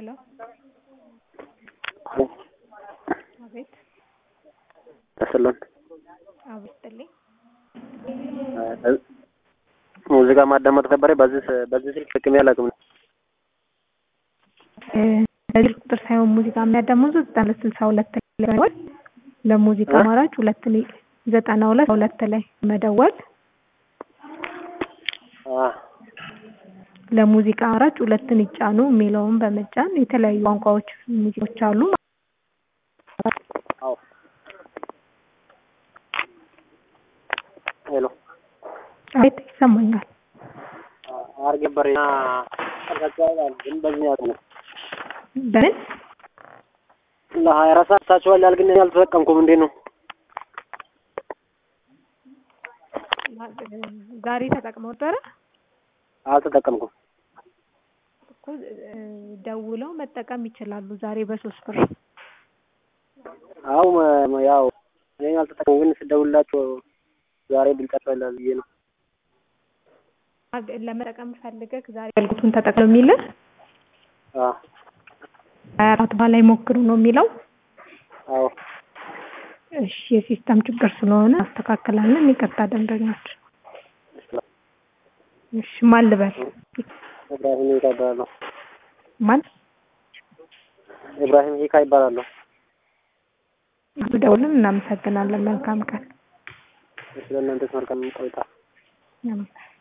ሄሎ አቤት ተስሎን አቤት ጥልኝ ሙዚቃ ማዳመጥ ነበረ። በዚህ ስ- በዚህ ስልክ ጥቅሜ አላውቅም። በዚህ ቁጥር ሳይሆን ሙዚቃ የሚያዳምጡት ዘጠና ሁለት ስልሳ ሁለት ላይ መደወል ለሙዚቃ እ? አማራጭ ሁለት ላይ ዘጠና ሁለት ሁለት ላይ መደወል አ ለሙዚቃ አማራጭ ሁለትን ይጫኑ የሚለውን በመጫን የተለያዩ ቋንቋዎች ሙዚቃዎች አሉ። አዎ ሄሎ አቤት ይሰማኛል። አርገበሬና ተቀጫዋል ግን በዚህ ያው ነው በምን ለሀያ አራት ሰዓት ታችኋል ግን እኔ አልተጠቀምኩም። እንዴት ነው? ዛሬ ተጠቅመው ነበረ አልተጠቀምኩም። እኮ እ፣ ደውለው መጠቀም ይችላሉ። ዛሬ በሶስት ብር አው መ- ያው እኔ አልተጠቀምኩም፣ ግን ስደውልላቸው ዛሬ ብልጫቸው ይላል ብዬ ነው። አግ- ለመጠቀም ፈልገህ ዛሬ አገልግሎቱን ተጠቅመው የሚልህ አ ሀያ አራት በኋላ ይሞክሩ ነው የሚለው። አዎ እሺ የሲስተም ችግር ስለሆነ አስተካክላለን። ይቅርታ ደንበኞች። እሺ ማን ልበል? ኢብራሂም ሂካ ይባላለሁ። ማን ኢብራሂም ሂካ ይባላለሁ። ደውልን። እናመሰግናለን። መልካም ቀን። ስለ እናንተስ መልካም ቆይታ። አሜን።